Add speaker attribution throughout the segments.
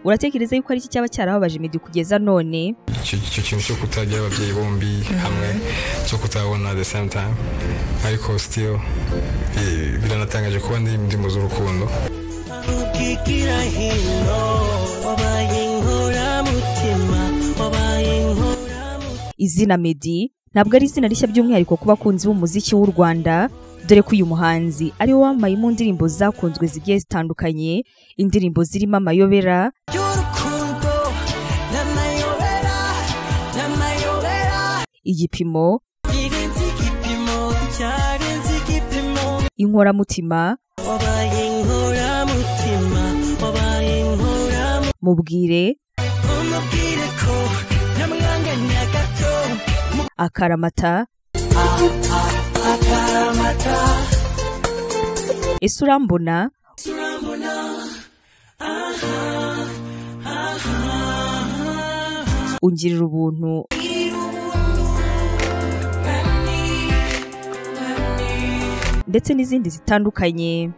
Speaker 1: uratekereza yuko ari iki cyaba cyarababaje imedi kugeza none
Speaker 2: icyo icyo kintu cyo kutagira ababyeyi bombi hamwe cyo kutabona the same time ariko still eh, biranatangaje kuba ndi ndi mu z'urukundo
Speaker 3: kikira hino wabaye inkoramutima wabaye inkoramutima
Speaker 1: izina medi ntabwo ari izina rishya by'umwihariko ku bakunzi b'umuziki w'u rwanda dore ko uyu muhanzi ari we wambaye mu ndirimbo zakunzwe zigiye zitandukanye indirimbo zirimo amayobera
Speaker 3: y'urukundo n'amayobera n'amayobera
Speaker 1: igipimo
Speaker 3: irenze igipimo cyarenze igipimo
Speaker 1: inkoramutima
Speaker 3: wabaye inkoramutima wabaye inkoramutima
Speaker 1: mubwire
Speaker 3: umubwire ko namwanganya gato
Speaker 1: akaramata
Speaker 3: akaramata
Speaker 1: ese urambona
Speaker 3: turambona aha aha
Speaker 1: ungirira ubuntu ndetse n'izindi zitandukanye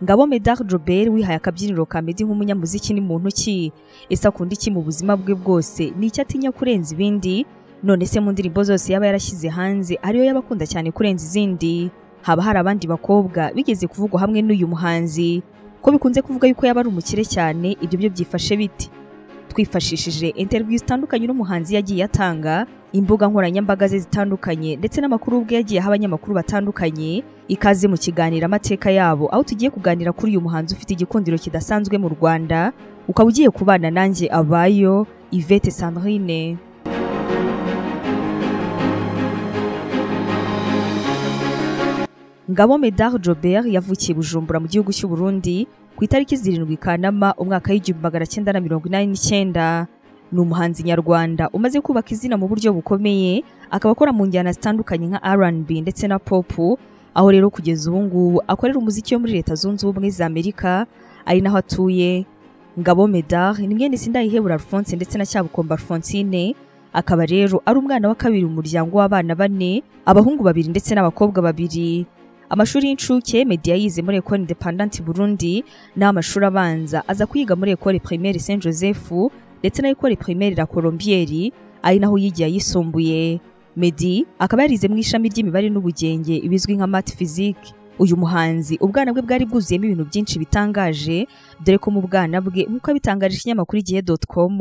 Speaker 1: ngabo medar jobert wihaye akabyiniro ka medi nk'umunyamuziki ni muntu ki ese akunda iki mu buzima bwe bwose ni icyo atinya kurenza ibindi none se mu ndirimbo zose yaba yarashyize hanze ariyo yaba akunda cyane kurenza izindi haba hari abandi bakobwa bigeze kuvugwa hamwe n'uyu muhanzi ko bikunze kuvuga yuko yaba ari umukire cyane ibyo byo byifashe bite twifashishije interview zitandukanye n'umuhanzi yagiye atanga imbuga nkoranyambaga ze zitandukanye ndetse n'amakuru ubwe yagiye aha abanyamakuru batandukanye ikaze mu kiganiro amateka yabo aho tugiye kuganira kuri uyu muhanzi ufite igikundiro kidasanzwe mu rwanda ukaba ugiye kubana nanjye abayo ivete sandrine ngabo medard jobert yavukiye bujumbura mu gihugu cy'u burundi ku itariki zirindwi kanama umwaka w'igihumbi magana cyenda na mirongo inani n'icyenda ni umuhanzi nyarwanda umaze kubaka izina mu buryo bukomeye akaba akora mu njyana zitandukanye nka rnb ndetse na pop aho rero kugeza ubu ngubu akorera umuziki wo muri leta zunze ubumwe za amerika ari naho atuye ngabo medard ni mwene sindayihebura alphonse ndetse na cyabukomba alphonsine akaba rero ari umwana wa kabiri mu muryango w'abana bane abahungu babiri ndetse n'abakobwa babiri amashuri y'incuke media yize muri ecole independante burundi ni amashuri abanza aza kwiga muri ecole primaire saint joseph ndetse na ecole primaire la colombieri ari naho yigiye ayisumbuye medi akaba yarize mu ishami ry'imibare n'ubugenge ibizwi nka mat physique uyu muhanzi ubwana bwe bwari bwuzuyemo ibintu byinshi bitangaje dore ko mu bwana bwe nk'uko abitangarije ikinyamakuru igihe com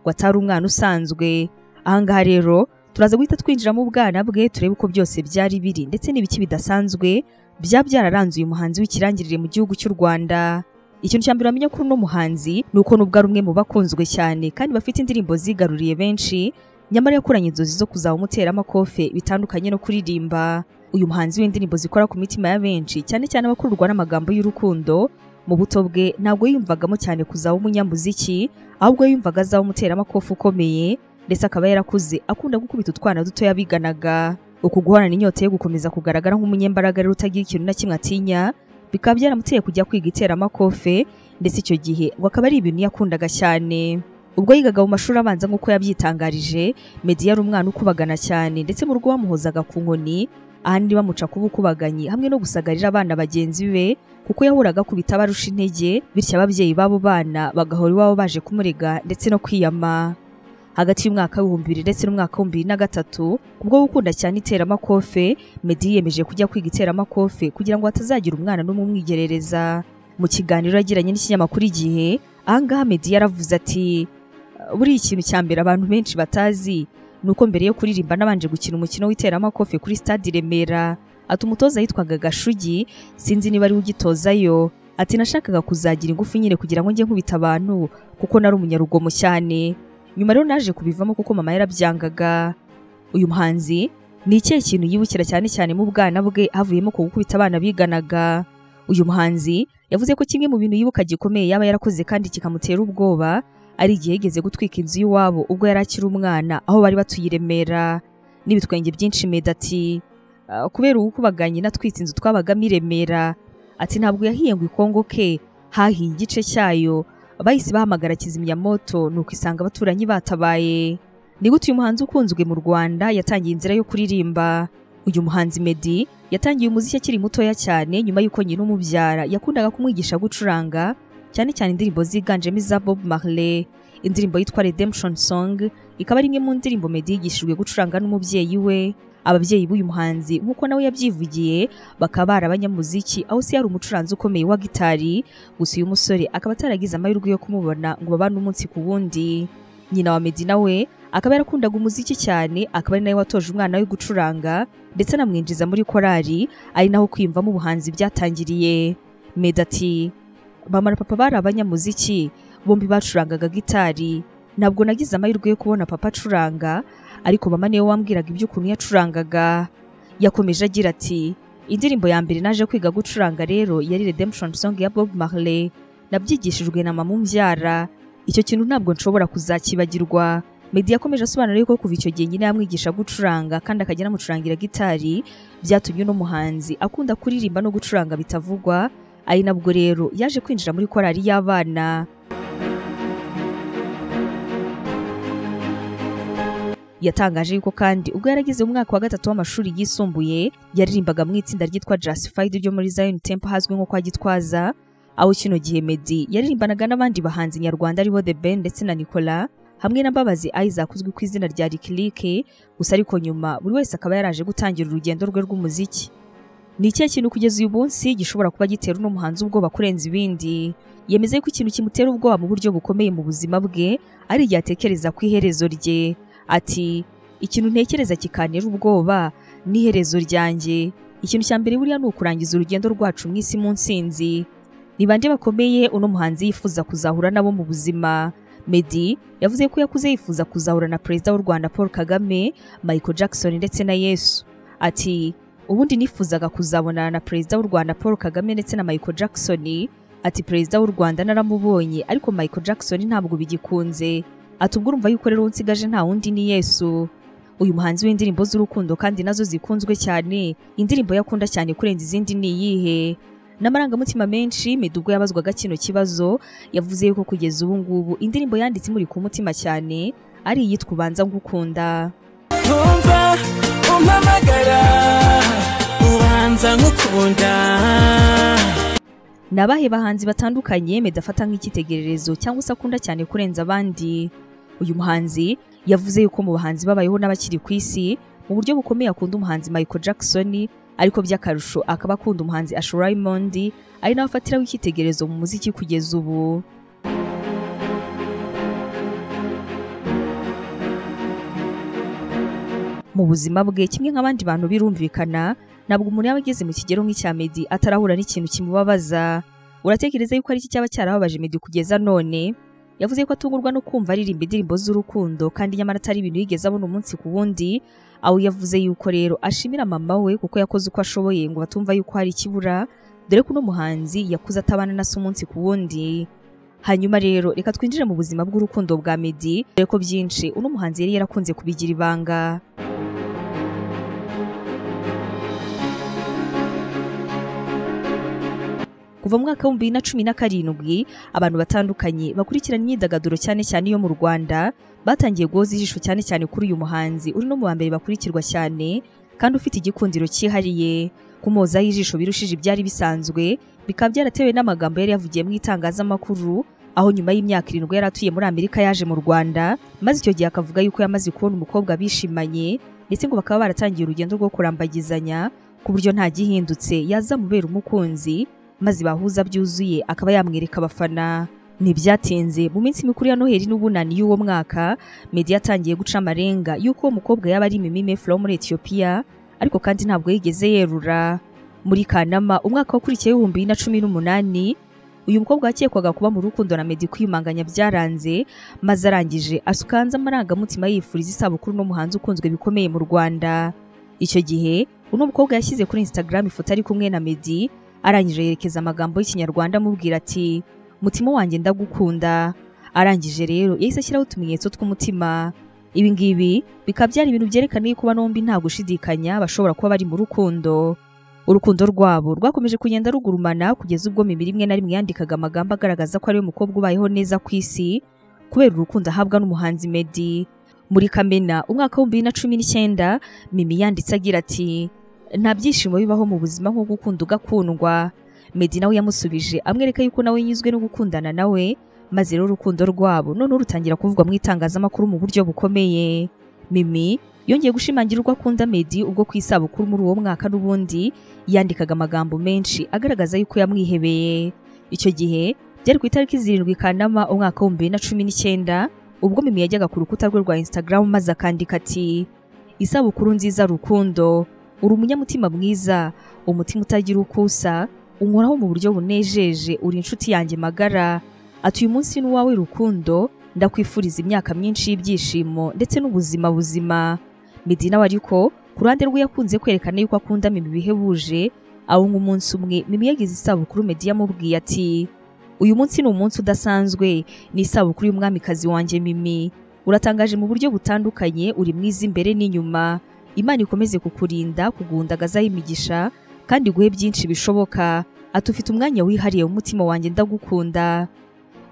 Speaker 1: ngo atari umwana usanzwe ahangaha rero turaza guhita twinjira mu bwana bwe turebe uko byose byari biri ndetse n'ibiki bidasanzwe byaba byararanze uyu muhanzi w'ikirangirire mu gihugu cy'u Rwanda ikintu cya mbere wamenya kuri uno muhanzi ni uko nubwo ari umwe mu bakunzwe cyane kandi bafite indirimbo zigaruriye benshi nyamara yakoranye inzozi zo kuzaba umuteramakofe bitandukanye no kuririmba uyu muhanzi w'indirimbo zikora ku mitima ya benshi cyane cyane abakururwa n'amagambo y'urukundo mu buto bwe ntabwo yiyumvagamo cyane kuzaba umunyamuziki ahubwo yiyumvaga azaba umuteramakofe ukomeye ndetse akaba yarakuze akunda gukubita utwana dutoya biganaga uku guhorana inyota yo gukomeza kugaragara nk'umunyembaraga rero utagira ikintu na kimwe atinya bikaba byaramuteye kujya kwiga iteramakofe ndetse icyo gihe ngo akaba ari ibintu yakundaga cyane ubwo yigaga mu mashuri abanza nk'uko yabyitangarije medi yari umwana ukubagana cyane ndetse mu rugo bamuhozaga ku nkoni ahandi bamuca kuba ukubaganyi hamwe no gusagarira abana bagenzi be kuko yahuraga akubita abarusha intege bityo ababyeyi b'abo bana bagahora iwabo baje kumurega ndetse no kwiyama hagati y'umwaka w'ibihumbi bibiri ndetse n'umwaka w'ibihumbi bibiri na gatatu kubwo gukunda cyane iteramakofe medi yiyemeje kujya kwiga iteramakofe kugira ngo hatazagira umwana n'umwe umwigerereza mu kiganiro yagiranye n'ikinyamakuru igihe ahangaha medi yaravuze ati buriya ikintu cya mbere abantu benshi batazi ni uko mbere yo kuririmba nabanje gukina umukino w'iteramakofe kuri stade i remera ati umutoza yitwaga gashugi sinzi niba ari we ugitozayo ati nashakaga kuzagira ingufu nyine kugira ngo njye nkubita abantu kuko nari umunyarugomo cyane nyuma rero naje kubivamo kuko mama yarabyangaga uyu muhanzi ni ikihe kintu yibukira cyane cyane mu bwana bwe havuyemo ku gukubita abana biganaga uyu muhanzi yavuze ko kimwe mu bintu yibuka gikomeye yaba yarakoze kandi kikamutera ubwoba ari igihe yigeze gutwika inzu y'iwabo ubwo yari akiri umwana aho bari batuye i Remera n'ibitwenge byinshi medati kubera ubukubaganye natwitse inzu twabagamo i Remera ati ntabwo yahiye ngo ikongo ke hahiye igice cyayo bahise bahamagara kizimyamoto nuko isanga abaturanyi batabaye ni gute uyu muhanzi ukunzwe mu rwanda yatangiye inzira yo kuririmba uyu muhanzi medi yatangiye umuziki akiri mutoya cyane nyuma y'uko nyina umubyara yakundaga kumwigisha gucuranga cyane cyane indirimbo ziganjemo iza Bob Marley indirimbo yitwa Redemption Song ikaba ari imwe mu ndirimbo Meddy yigishijwe gucuranga n'umubyeyi we ababyeyi b'uyu muhanzi nk'uko nawe yabyivugiye bakaba ari abanyamuziki aho se yari umucuranzi ukomeye wa gitari gusa uyu musore akaba ataragize amahirwe yo kumubona ngo babane umunsi ku wundi nyina wa Meddy nawe akaba yarakundaga umuziki cyane akaba ari nawe watoje umwana we gucuranga ndetse anamwinjiza muri korali ari naho kwiyumvamo ubuhanzi byatangiriye Meddy ati mama na papa bari abanyamuziki bombi bacurangaga gitari ntabwo nagize amahirwe yo kubona papa acuranga ariko mama niwe wambwiraga iby'ukuntu yacurangaga yakomeje agira ati indirimbo ya mbere naje kwiga gucuranga rero yari Redemption Song ya Bob Marley nabyigishijwe na mama umbyara icyo kintu ntabwo nshobora kuzakibagirwa Meddy yakomeje asobanura yuko kuva icyo gihe nyine yamwigisha gucuranga kandi akajya anamucurangira gitari byatumye uno muhanzi akunda kuririmba no gucuranga bitavugwa ari nabwo rero yaje kwinjira muri korali y'abana yatangaje yuko kandi ubwo yarageze mu mwaka wa gatatu w'amashuri yisumbuye yaririmbaga mu itsinda ryitwa Justified ryo muri Zion Temple hazwi nko kwa Gitwaza aho kino gihe Meddy yaririmbanaga n'abandi bahanzi nyarwanda aribo The Ben ndetse na Nicolas hamwe na Mbabazi Isaac uzwi ku izina rya Licklick gusa ariko nyuma buri wese akaba yaraje gutangira urugendo rwe rw'umuziki ni ikihe kintu kugeza uyu munsi gishobora kuba gitera uno muhanzi ubwoba kurenza ibindi yemeza yuko ikintu kimutera ubwoba mu buryo bukomeye mu buzima bwe ari igihe atekereza ku iherezo rye ati ikintu ntekereza kikantera ubwoba ni iherezo ryanjye ikintu cya mbere buriya ni ukurangiza urugendo rwacu mu isi mu nsinzi ni bande bakomeye uno muhanzi yifuza kuzahura nabo mu buzima Meddy yavuze ko yakuze yifuza kuzahura na perezida w'u Rwanda Paul Kagame Michael Jackson ndetse na Yesu ati ubundi nifuzaga kuzabonana na perezida w'u Rwanda Paul Kagame ndetse na Michael Jackson ati perezida w'u Rwanda naramubonye ariko Michael Jackson ntabwo bigikunze ati ubwo urumva yuko rero unsigaje nta wundi ni Yesu uyu muhanzi w'indirimbo z'urukundo kandi nazo zikunzwe cyane indirimbo ye akunda cyane kurenza izindi ni iyihe n'amarangamutima menshi Meddy ubwo yabazwaga kino kibazo yavuze yuko kugeza ubu ngubu indirimbo yanditse imuri ku mutima cyane ari iyitwa ubanza ngukunda
Speaker 3: ntumva umpamagara ubanza nk'ukunda
Speaker 1: ni abahe bahanzi batandukanye Meddy afata nk'icyitegererezo cyangwa se akunda cyane kurenza abandi uyu muhanzi yavuze yuko mu bahanzi babayeho n'abakiri ku isi mu buryo bukomeye akunda umuhanzi Michael Jackson ariko by'akarusho akaba akunda umuhanzi Asher Raymond ari nawe afatiraho icyitegererezo mu muziki kugeza ubu mu buzima bwe kimwe nk'abandi bantu birumvikana ntabwo umuntu yaba ageze mu kigero nk'icya Meddy atarahura n'ikintu kimubabaza uratekereza yuko ari iki cyaba cyarababaje Meddy kugeza none yavuze ko atungurwa no kumva aririmba indirimbo z'urukundo kandi nyamara atari ibintu yigeze abona umunsi ku wundi aho yavuze yuko rero ashimira mama we kuko yakoze uko ashoboye ngo batumva yuko hari ikibura dore ko uno muhanzi yakuze atabana na se umunsi ku wundi hanyuma rero reka twinjire mu buzima bw'urukundo bwa Meddy dore ko byinshi uno muhanzi yari yarakunze kubigira ibanga kuva mu mwaka w'ibihumbi bibiri na cumi na karindwi abantu batandukanye bakurikirana imyidagaduro cyane cyane iyo mu Rwanda batangiye guhoza ijisho cyane cyane kuri uyu muhanzi uri no mu wa mbere bakurikirwa cyane kandi ufite igikundiro cyihariye kumuhozaho ijisho birushije ibyari bisanzwe bikaba byaratewe n'amagambo yari yavugiye mu itangazamakuru aho nyuma y'imyaka irindwi yari atuye muri Amerika yaje mu Rwanda maze icyo gihe akavuga yuko yamaze kubona umukobwa bishimanye ndetse ngo bakaba baratangiye urugendo rwo kurambagizanya ku buryo nta gihindutse yazamubera umukunzi maze bahuza byuzuye akaba yamwereka abafana ntibyatinze mu minsi mikuru ya noheli n'ubunani y'uwo mwaka Meddy yatangiye guca amarenga y'uko uwo mukobwa yaba ari Mimime Flo wo muri Ethiopia ariko kandi ntabwo yigeze yerura muri Kanama umwaka wakurikiye w'ibihumbi bibiri na cumi n'umunani uyu mukobwa yakekwaga kuba mu rukundo na Meddy kwiyumanganya byaranze maze arangije asuka hanze amarangamutima yifuriza isabukuru n'umuhanzi ukunzwe bikomeye mu Rwanda icyo gihe uno mukobwa yashyize kuri Instagram ifoto ari kumwe na Meddy arangije yerekeza amagambo y'ikinyarwanda amubwira ati mutima wanjye ndagukunda arangije rero yahise ashyiraho utumenyetso tw'umutima ibi ngibi bikaba byari ibintu byerekana yuko bano bombi nta gushidikanya bashobora kuba bari mu rukundo urukundo rwabo rwakomeje kugenda rugurumana kugeza ubwo mibiri imwe na rimwe yandikaga amagambo agaragaza ko ari we mukobwa ubayeho neza ku isi kubera urukundo ahabwa n'umuhanzi Meddy muri Kamena umwaka w'ibihumbi bibiri na cumi n'icyenda Mimi yanditse agira ati nta byishimo bibaho mu buzima nko gukunda ugakundwa Meddy nawe yamusubije amwereka yuko nawe yanyuzwe no gukundana nawe maze rero urukundo rwabo noneho rutangira kuvugwa mu itangazamakuru mu buryo bukomeye Mimi yongeye gushimangira urwo akunda Meddy ubwo ku isabukuru muri uwo mwaka n'ubundi yandikaga amagambo menshi agaragaza yuko yamwihebeye icyo gihe byari ku itariki zirindwi Kanama umwaka w'ibihumbi bibiri na cumi n'icyenda ubwo Mimi yajyaga ku rukuta rwe rwa Instagram maze akandika ati isabukuru nziza rukundo uri umunyamutima mwiza umutima utagira uko usa unkoraho mu buryo bunejeje uri inshuti yanjye magara ati uyu munsi ni uwawe rukundo ndakwifuriza imyaka myinshi y'ibyishimo ndetse n'ubuzima buzima Meddy nawe ariko ku ruhande rwe yakunze kwerekana yuko akunda Mimi bihebuje aho nk'umunsi umwe Mimi yagize isabukuru Meddy yamubwiye ati uyu munsi ni umunsi udasanzwe ni isabukuru y'umwamikazi wanjye Mimi uratangaje mu buryo butandukanye uri mwiza imbere n'inyuma imana ikomeze kukurinda kugundagazaho imigisha kandi iguhe byinshi bishoboka ati ufite umwanya wihariye w'umutima wanjye ndagukunda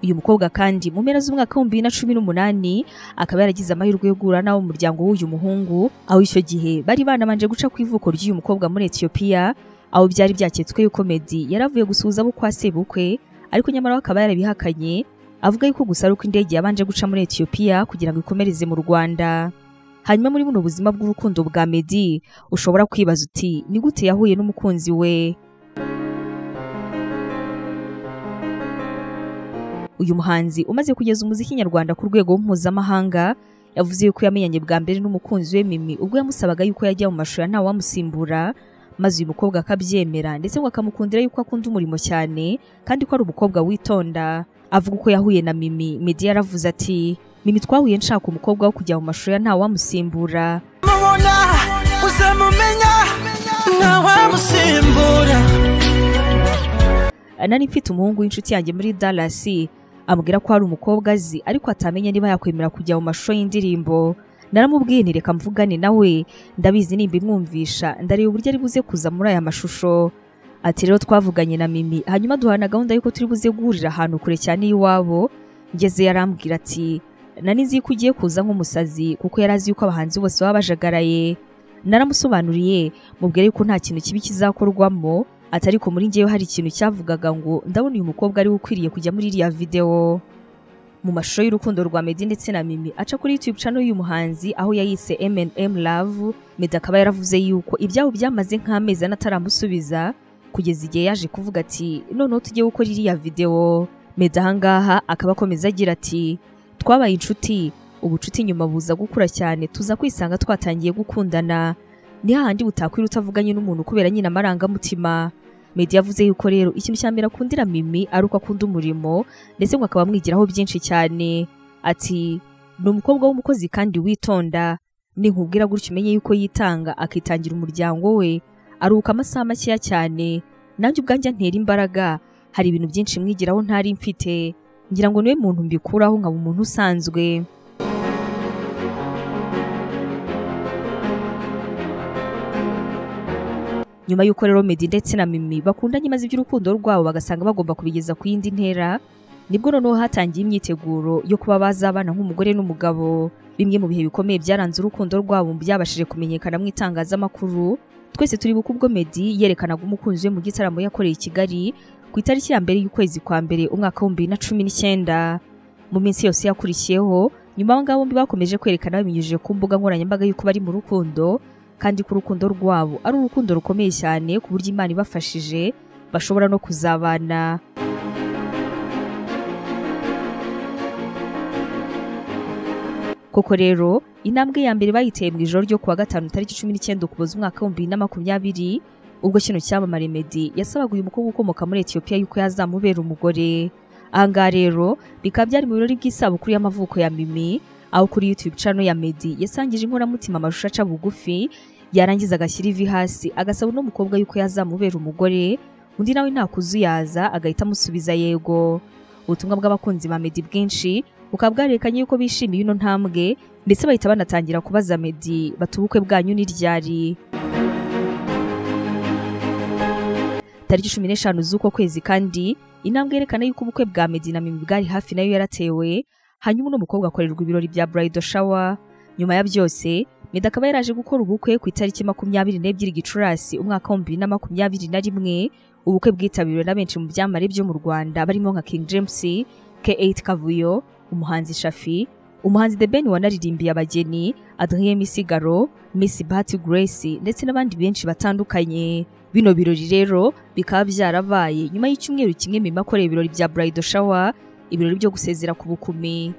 Speaker 1: uyu mukobwa kandi mu mpera z'umwaka w'ibihumbi bibiri na cumi n'umunani akaba yaragize amahirwe yo guhura n'abo mu muryango w'uyu muhungu aho icyo gihe bari banabanje guca ku ivuko ry'uyu mukobwa muri etiyopiya aho byari byaketswe yuko Meddy yari avuye gusuhuza abo kwa sebukwe ariko nyamara we akaba yarabihakanye avuga yuko gusa ari uko indege yabanje guca muri etiyopiya kugira ngo ikomereze mu rwanda hanyuma muri buno buzima bw'urukundo bwa Meddy ushobora kwibaza uti ni gute yahuye n'umukunzi we uyu muhanzi umaze kugeza umuziki nyarwanda ku rwego mpuzamahanga yavuze yuko yamenyanye bwa mbere n'umukunzi we Mimi ubwo yamusabaga yuko yajya mu mashuri ntawe wamusimbura maze uyu mukobwa akabyemera ndetse ngo akamukundira yuko akunda umurimo cyane kandi ko ari umukobwa witonda avuga uko yahuye na Mimi Meddy yaravuze ati Mimi twahuye nshaka umukobwa wo kujya mu mashuri ntawe wamusimbura
Speaker 3: mubona uzamumenya ntawamusimbura
Speaker 1: nari mfite umuhungu w'inshuti yanjye muri Dallas ambwira ko hari umukobwa azi ariko atamenya niba yakwemera kujya mu mashusho y'indirimbo naramubwiye nti reka mvugane nawe ndabizi nimba imwumvisha ndareba uburyo ari buze kuza muri aya mashusho ati rero twavuganye na Mimi hanyuma duhana gahunda y'uko turi buze guhurira ahantu kure cyane y'iwabo ngeze yarambwira ati nari nzi ko ugiye kuza nk'umusazi kuko yari azi yuko abahanzi bose baba bajagaraye naramusobanuriye mubwira yuko nta kintu kibi kizakorwamo ati ariko muri njyewe hari ikintu cyavugaga ngo ndabona uyu mukobwa ariwe ukwiriye kujya muri iriya videwo mu mashusho y'urukundo rwa Meddy ndetse na Mimi aca kuri YouTube channel y'uyu muhanzi aho yayise M&M Love Meddy akaba yaravuze yuko ibyabo byamaze nk'amezi anataramusubiza kugeza igihe yaje kuvuga ati noneho tujye gukora iriya videwo Meddy ahangaha akaba akomeza agira ati twabaye inshuti ubucuti nyuma buza gukura cyane tuza kwisanga twatangiye gukundana ni hahandi utakwira utavuganye n'umuntu kubera nyine amarangamutima Meddy yavuze yuko rero ikintu cya mbere akundira Mimi ari uko akunda umurimo ndetse ngo akaba amwigiraho byinshi cyane ati ni umukobwa w'umukozi kandi witonda ninkubwira gutyo umenye yuko yitanga akitangira umuryango we aruhuka amasaha makeya cyane nanjye ubwanjye antera imbaraga hari ibintu byinshi mwigiraho ntari mfite ngira ngo niwe muntu mbikuraho nkaba umuntu usanzwe nyuma y'uko rero Meddy ndetse na Mimi bakundanye maze iby'urukundo rwabo bagasanga bagomba kubigeza ku yindi ntera nibwo noneho hatangiye imyiteguro yo kuba bazabana nk'umugore n'umugabo bimwe mu bihe bikomeye byaranze urukundo rwabo byabashije kumenyekana mu itangazamakuru twese turi buku ubwo Meddy yerekanaga umukunzi we mu gitaramo yakoreye i Kigali ku itariki ya mbere y'ukwezi kwa mbere umwaka w'ibihumbi bibiri na cumi n'icyenda mu minsi yose yakurikiyeho nyuma aba ngaba bombi bakomeje kwerekana babinyujije ku mbuga nkoranyambaga y'uko bari mu rukundo kandi ko urukundo rwabo ari urukundo rukomeye cyane ku buryo Imana ibafashije bashobora no kuzabana koko rero intambwe ya mbere bayiteye mu ijoro ryo kuwa gatanu tariki cumi n'icyenda ukuboza umwaka w'ibihumbi bibiri na makumyabiri ubwo kino cyamamare Meddy yasabaga uyu mukobwa ukomoka muri Ethiopia yuko yazamubera umugore ahangaha rero bikaba byari mu birori bw'isabukuru y'amavuko ya Mimi aho kuri YouTube channel ya Meddy yasangije inkoramutima amashusho aca bugufi yarangiza agashyira ivi hasi agasaba uno mukobwa yuko yazamubera umugore undi nawe nta kuzuyaza agahita amusubiza yego ubutumwa bw'abakunzi ba Meddy bwinshi bukaba bwarerekanye yuko bishimiye ino ntambwe ndetse bahita banatangira kubaza Meddy bati ubukwe bwanyu ni ryari tariki cumi n'eshanu z'uko kwezi kandi intambwe yerekana yuko ubukwe bwa Meddy na Mimi bwari hafi nayo yaratewe hanyuma uno mukobwa akorerwa ibirori bya bridal shower nyuma ya byose Meddy akaba yaraje gukora ubukwe ku itariki makumyabiri n'ebyiri Gicurasi umwaka wa bibiri na makumyabiri na rimwe ubukwe bwitabiriwe na benshi mu byamamare byo mu Rwanda barimo nka King James K8 Kavuyo umuhanzi Shafi umuhanzi The Ben wanaririmbiye abageni Adrien Misigaro Miss Bahati Grace ndetse n'abandi benshi batandukanye bino birori rero bikaba byarabaye nyuma y'icyumweru kimwe Mimi akoreye ibirori bya Bridal Shower ibirori byo gusezera ku bukumi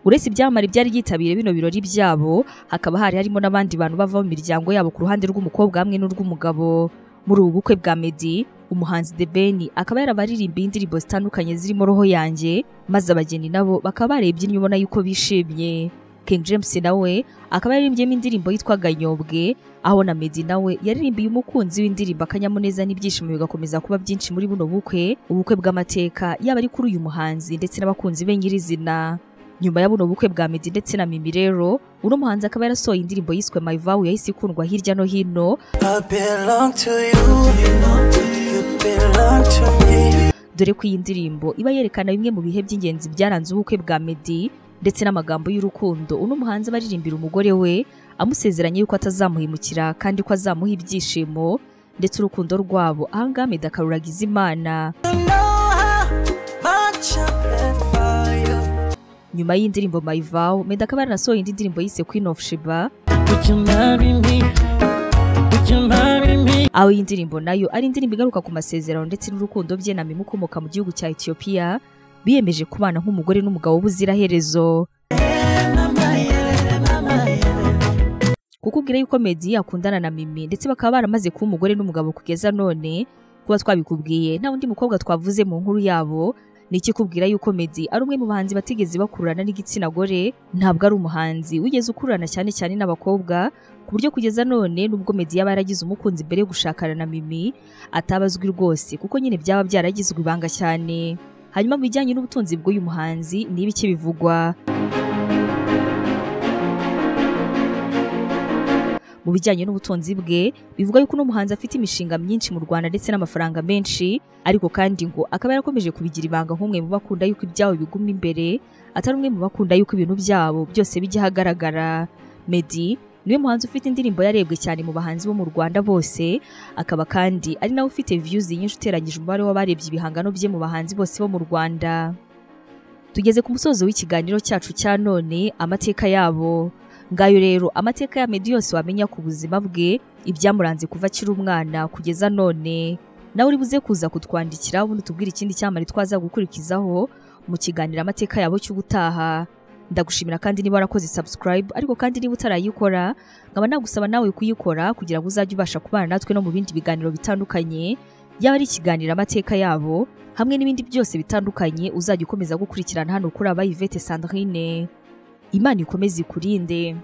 Speaker 1: uretse ibyamamare byari byitabiriye bino birori byabo hakaba hari harimo n'abandi bantu bava mu miryango yabo ku ruhande rw'umukobwa hamwe n'urw'umugabo muri ubu bukwe bwa Meddy umuhanzi The Ben akaba yarabaririmbye indirimbo zitandukanye zirimo roho yanjye maze abageni nabo bakaba barebye inyuma ubona yuko bishimye King James nawe akaba yarimbyemo indirimbo yitwa Ganyobwe aho na Meddy nawe yaririmbiye umukunzi w'indirimbo akanyamuneza n'ibyishimo bigakomeza kuba byinshi muri buno bukwe ubukwe bw'amateka yaba ari kuri uyu muhanzi ndetse n'abakunzi be nyirizina nyuma ya buno bukwe bwa Meddy ndetse na Mimi rero uno muhanzi akaba yarasohoye indirimbo yiswe My Vow yahise ikundwa hirya no hino
Speaker 3: I belong to you. You belong to me.
Speaker 1: dore ko iyi ndirimbo iba yerekana bimwe mu bihe by'ingenzi byaranze ubukwe bwa Meddy ndetse n'amagambo y'urukundo uno muhanzi aba aririmbira umugore we amusezeranya yuko atazamuhemukira kandi ko azamuha ibyishimo ndetse urukundo rwabo ahangaha Meddy akaruragiza Imana
Speaker 3: You know how much I prayed for you.
Speaker 1: nyuma y'indirimbo My Vow Meddy akaba yaranasohoye indi ndirimbo yise Queen of Sheba
Speaker 3: Would you marry me? Would you marry me?
Speaker 1: aho iyi ndirimbo nayo ari indirimbo igaruka ku masezerano ndetse n'urukundo bye na Mimi ukomoka mu gihugu cya Ethiopia biyemeje kubana nk'umugore n'umugabo buziraherezo kukubwira yuko Meddy akundana na Mimi ndetse bakaba baramaze kuba umugore n'umugabo kugeza none kuba twabikubwiye nta undi mukobwa twavuze mu nkuru yabo ni ikikubwira yuko Meddy ari umwe mu bahanzi batigeze bakururana n'igitsina gore ntabwo ari umuhanzi wigeze ukururana cyane cyane n'abakobwa ku buryo kugeza none nubwo Meddy yaba yaragize umukunzi mbere yo gushakana na Mimi ataba azwi rwose kuko nyine byaba byaragizwe ibanga cyane hanyuma mu bijyanye n'ubutunzi bw'uyu muhanzi ni ibiki bivugwa mu bijyanye n'ubutunzi bwe bivuga yuko uno muhanzi afite imishinga myinshi mu Rwanda ndetse n'amafaranga menshi ariko kandi ngo akaba yarakomeje kubigira ibanga nk'umwe mu bakunda yuko ibyabo biguma imbere atari umwe mu bakunda yuko ibintu byabo byose bijya ahagaragara Meddy niwe muhanzi ufite indirimbo yarebwe cyane mu bahanzi bo mu Rwanda bose akaba kandi ari nawe ufite views nyinshi uteranyije umubare w'abarebye ibihangano bye mu bahanzi bose bo mu Rwanda tugeze ku musozo w'ikiganiro cyacu cya none amateka yabo ngayo rero amateka ya Meddy yose wamenya ku buzima bwe ibyamuranze kuva akiri umwana kugeza none nawe uri buze kuza kutwandikira ubundi tubwire ikindi cyamari twaza gukurikizaho mu kiganiro amateka yabo cy'ubutaha ndagushimira kandi niba warakoze subscribe ariko kandi niba utarayikora nkaba nagusaba nawe kuyikora kugira ngo uzajye ubasha kubana natwe no mu bindi biganiro bitandukanye yaba ari ikiganiro amateka yabo hamwe n'ibindi byose bitandukanye uzajya ukomeza gukurikirana hano kuri aba Yvette Sandrine Imana ikomeze ikurinde